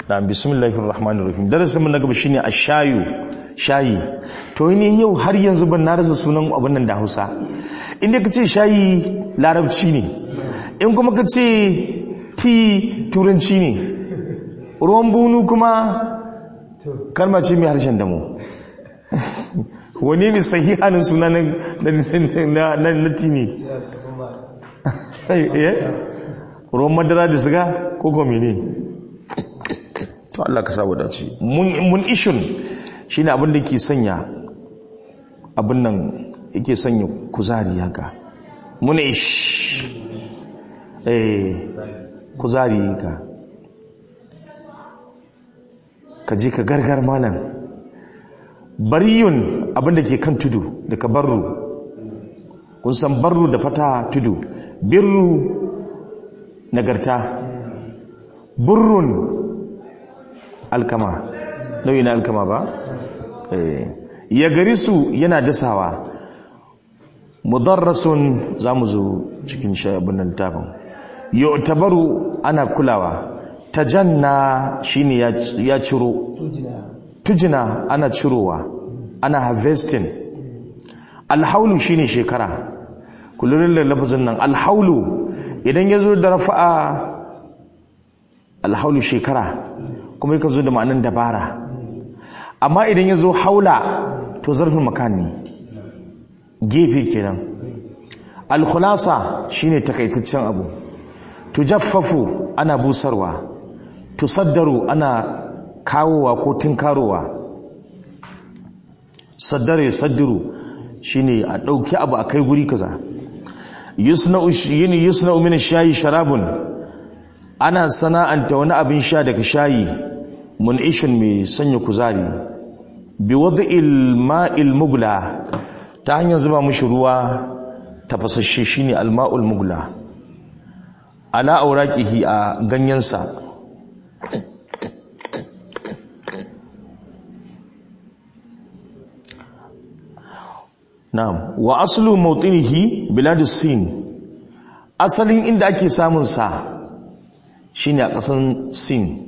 na bismillahir rahmanir rahim darasin mun na gaba shine ashayu shayi to ni yau har yanzu ban na rasa sunan abin nan da Hausa inda kace shayi larabci ne in kuma kace ti turanci ne ruwan bunu kuma kalma ce mai harshen damo wani ne sahihanin suna na ti ne ruwan madara da siga ko kome ne to Allah ka sabu dace mun ishun shi ne abinda ke sanya abin nan yake sanya kuzari haka mun ish eh kuzari haka ka je ka gargar malam bariyun abinda ke kan tudu daga barru kun san barru da fata tudu birru nagarta burrun alkama nauyi na alkama ba ya gari su yana dasawa mudarrasun za mu zo cikin abin nan littafin yau tabaru ana kulawa tajanna shine ya ciro tujina ana cirowa ana harvesting alhaulu shine shekara kullun da lafazin nan alhaulu idan ya zo da rafa'a alhaulu shekara kuma yakan zo da ma'anin dabara amma idan ya zo haula to zarfin makani gefe kenan alkhulasa shine takaitaccen abu tujaffafu ana busarwa tusaddaru ana kawowa ko tinkarowa saddare saddiru shine a ɗauki abu a kai guri kaza yusna'u yini yusna'u min shayi sharabun ana sana'anta wani abin sha daga shayi mun'ishin mai sanya kuzari bi wad'il ma'il mugla ta hanyar zuba mushi ruwa tafasasshe shine alma'ul mugla ala auraqihi a ganyensa Na'am, wa aslu mawtinihi biladus Sin. Asalin inda ake samun sa shine a ƙasan Sin.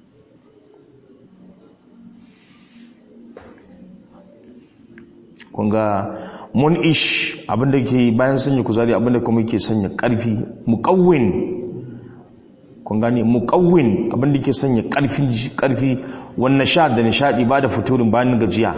Kunga mun ish abinda ke bayan sanya kuzari abinda kuma ke sanya ƙarfi, muqawwin. Kun gane muqawwin abinda ke sanya ƙarfin ƙarfi wannan sha da nishadi ba da futurin bayan gajiya.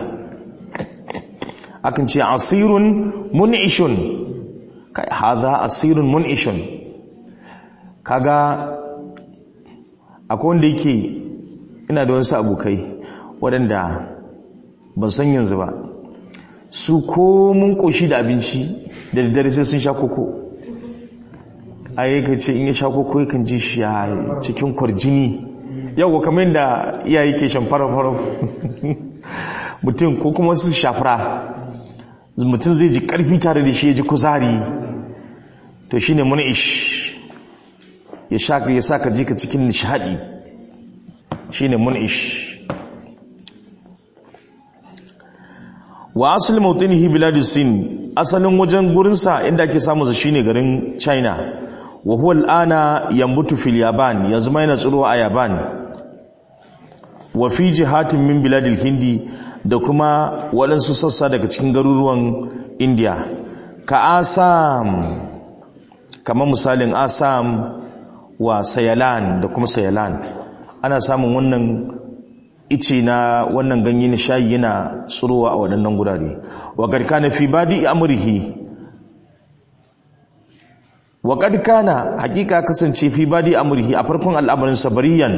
akan ce asirun mun'ishun kai hadha asirun mun'ishun kaga akwai wanda yake ina da wasu abokai waɗanda ban san yanzu ba su ko mun koshi da abinci da daddare sai sun sha koko ayi ka ce in ya sha koko yakan ji shi a cikin kwarjini yau kamar yadda iyaye ke shan fara-fara mutum ko kuma su shafura mutum zai ji karfi tare da shi ya ji kuzari to shi ne munish ya shaka ya saka jika cikin nishadi shi ne munish wa asali mautinihi biladus sin asalin wajen gurinsa inda ake samun sa shine garin china wa huwa al'ana yambutu fil yaban yanzu ma yana tsirowa a yaban wa fi jihatin min biladil hindi da kuma waɗansu sassa daga cikin garuruwan indiya ka asam kamar misalin asam wa sayalan da kuma sayalan ana samun wannan ice na wannan ganye na shayi yana tsurowa a waɗannan gurare wa garka na fi badi amurhi wa kana hakika kasance fi badi amurhi a farkon al'amarin sabariyan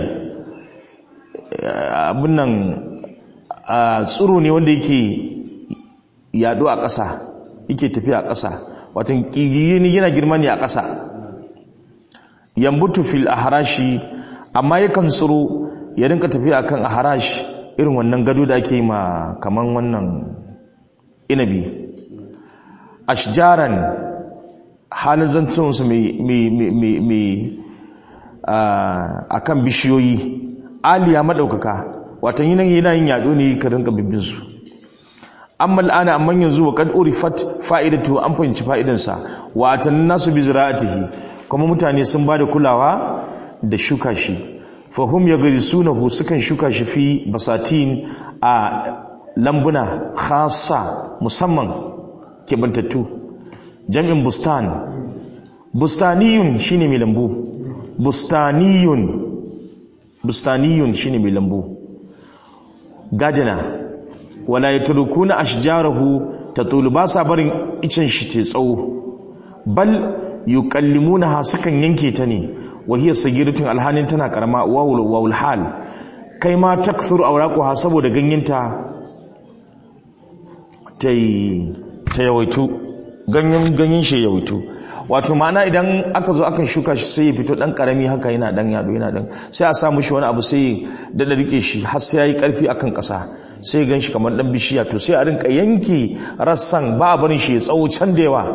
abin nan tsiro ne wanda yake yaɗo a ƙasa yake tafiya a ƙasa watan ƙigiyi yana girma ne a ƙasa yambutu fil aharashi amma yakan tsiro ya rinka tafiya akan aharash irin wannan gado da ake yi ma kaman wannan inabi ashjaran halin zantunsu mai a kan bishiyoyi aliya maɗaukaka watan yi nan yana yin yaɗo ne ka rinka bibbinsu amma al'ana amma yanzu wa kad urifat fa'idatu an fahimci fa'idansa wa atan nasu bi zira'atihi kuma mutane sun bada kulawa da shuka shi fahim ya gari sunahu sukan shuka shi fi basatin a lambuna khasa musamman kebantattu jam'in bustan bustaniyun shine mai lambu bustaniyun bustaniyun shine mai lambu gadina wala yatrukuna ashjarahu tatulu ba sa barin icen shi ce tsawo bal yukallimunaha sukan yanke ta ne wa hiya sagiratun alhanin tana karama wawul wawul hal kai ma takthuru awraquha saboda ganyenta tai ta yawaitu ganyen ganyen shi yawaitu wato ma'ana idan aka zo akan shuka shi sai ya fito dan karami haka yana dan yado yana dan sai a sa mishi wani abu sai da da rike shi har sai yayi karfi akan kasa sai gan shi kamar dan bishiya to sai a rinka yanke rassan ba a barin shi ya tsawo can da yawa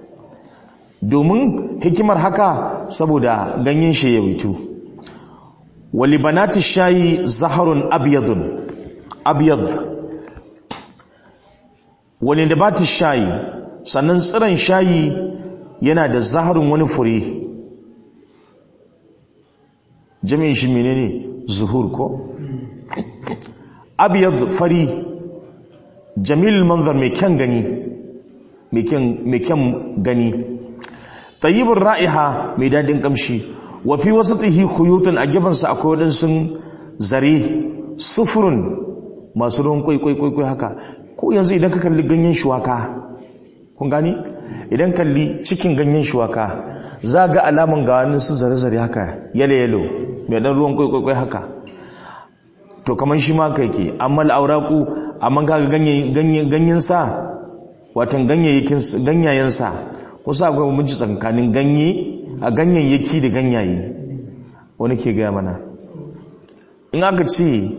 domin hikimar haka saboda ganyen shi ya witu wali banati shayi zaharun abyadun abyad wani da bati shayi sannan tsiron shayi yana da zaharun wani fure jami'in shi menene zuhur ko abyad fari jamil manzar mai kyan gani mai kyan gani tayyibin ra'iha mai daɗin ƙamshi wa fi wasu tsihi khuyutun a gefansa akwai waɗansu zare sufurun masu ruwan kwaikwaikwaikwai haka ko yanzu idan ka kalli ganyen shuwaka kun gani idan kalli cikin ganyen shuwaka za ga alaman ga wani su zare-zare haka yalo-yalo mai ɗan ruwan kwaikwaikwai haka to kamar shi ma ka yake amma al'auraku amma ga ganyensa watan ganyayensa kusa akwai bambanci tsakanin ganye a ganyayyaki da ganyaye wani ke gaya mana in aka ce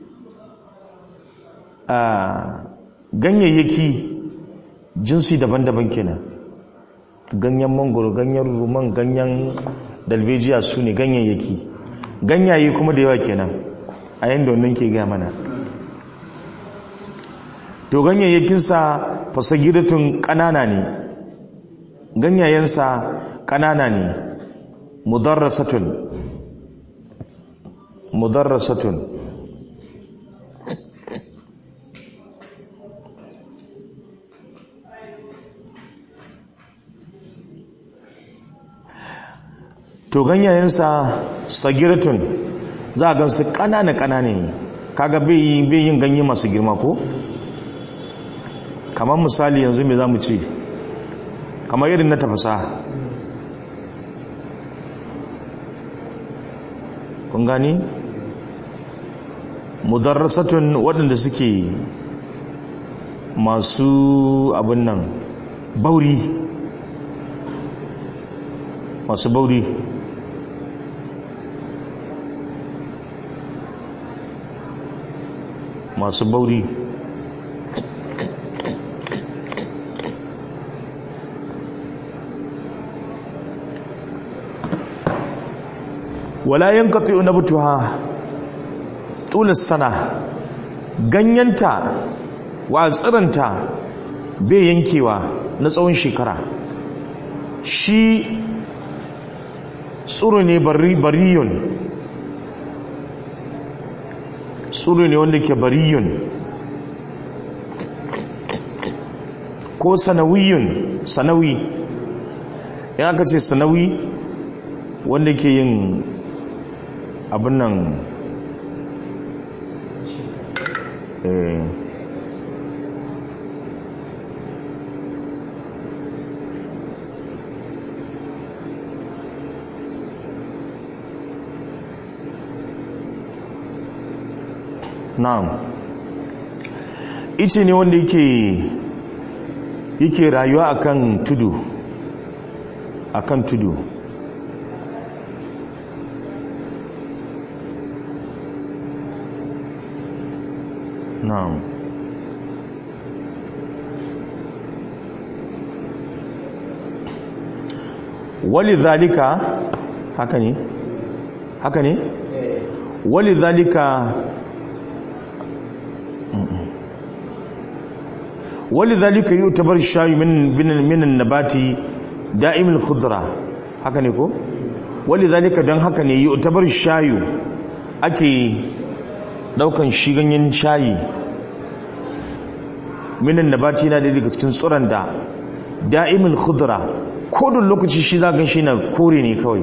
a ganyayyaki jinsi daban-daban kenan ganyen mangoro ganyen ruman ganyen dalbejiya su ne ganyayyaki ganyaye kuma da yawa kenan a yadda wannan ke gaya mana to ganyayyakinsa fasagiratun ƙanana ne ganyayensa ƙanana ne mudarrasatun mudarrasatun to ganyayensa sagiratun za a gansu ƙanana-ƙanana ne kaga bai yin ganye masu girma ko? kamar misali yanzu me za mu ce kamar irin na tafasa kun gani mudarrasatun waɗanda suke masu abin nan bauri masu bauri masu bauri wala yankati nabtuha tulis sana ganyenta wa tsiranta bai yankewa na tsawon shekara shi tsiro ne bariyun tsiro ne wanda ke bariyun ko sanawiyun sanawi in aka ce sanawi wanda ke yin abin nan na'am ice ne wanda yake yake rayuwa akan tudu akan tudu na'am wali zalika haka ne haka ne wali zalika wali zalika yutabar shayu min min nabati da'im al-khudra haka ne ko wali zalika dan haka ne yutabar shayu ake daukan shi ganyen shayi minan nabati yana da daga cikin tsoron da da'imul khudra kodin lokaci shi za gan shi na kore ne kawai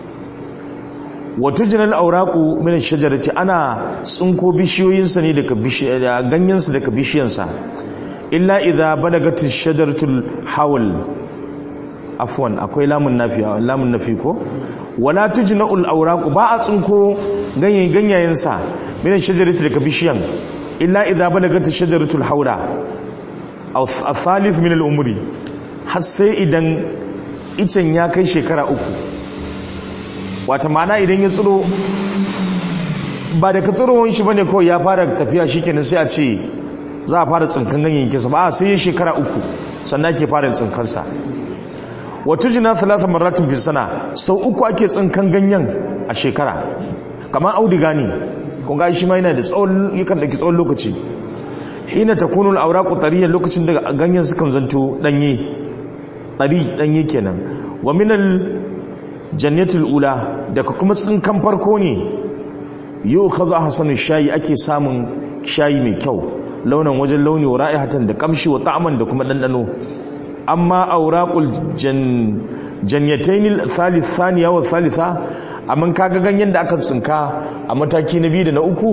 wato jinal auraku min shajarati ana tsinko bishiyoyinsa ne daga ganyensa daga bishiyansa illa idza balagat shajaratul hawl afwan akwai lamun nafi lamun nafi ko wala tujna'ul awraq ba a tsinko ganyen ganyayensa min shajarati daga bishiyan illa idza balagat shajaratul hawla aw athalith min al-umri har sai idan icen ya kai shekara uku wata mana idan ya tsiro ba da ka tsirowar shi bane kawai ya fara tafiya shikenan sai a ce za a fara tsinkan ganyayyakinsa ba sai ya shekara uku sannan ake fara tsinkansa wata jina talata maratin fi sana sau uku ake tsinkan ganyen a shekara kamar audiga ne kun ga shi ma yana da tsawon yakan dauki tsawon lokaci hina takunu al-awraqu tariyan lokacin da ganyen sukan zanto danye tari danye kenan wa min al-jannatul ula daga kuma tsinkan farko ne yu'khadhu ahsanu shayi ake samun shayi mai kyau launin wajen launi wa ra'ihatan da kamshi wa ta'aman da kuma dandano amma auraqul jan jannatayn thalith thaniya wa thalitha amma kaga ganyen da aka tsinka a mataki na biyu da na uku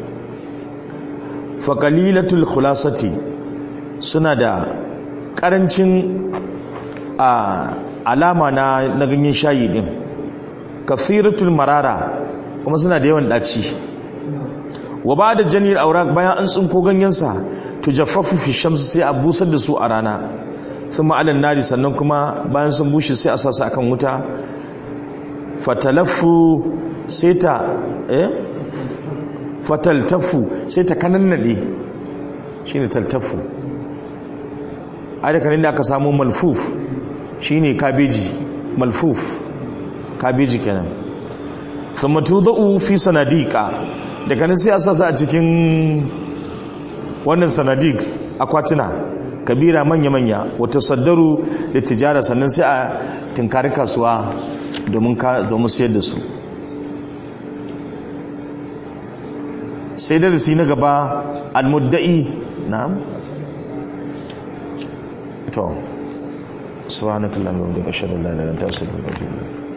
fa qalilatul khulasati suna da karancin a alama na na ganyen shayi din kathiratul marara kuma suna da yawan daci wa ba da janiyar aurak bayan an tsinko ganyensa to jaffafu fi shamsu sai a busar da su a rana sun ma'alan nari sannan kuma bayan sun bushe sai a sasa akan wuta fatalaffu sai ta eh fataltafu sai ta kanannade shine taltafu ai kanin da aka samu malfuf shine kabeji malfuf kabeji kenan thumma tudau fi sanadiqa daga nan sai a sasa a cikin wannan sanadik akwatuna kabira manya-manya wata saddaru da tijara sannan sai a tinkari kasuwa domin sayar da su sai darasi na gaba almudda'i na to subhanakallahumma wa bihamdika ashhadu an la ilaha illa anta astaghfiruka wa atubu ilayk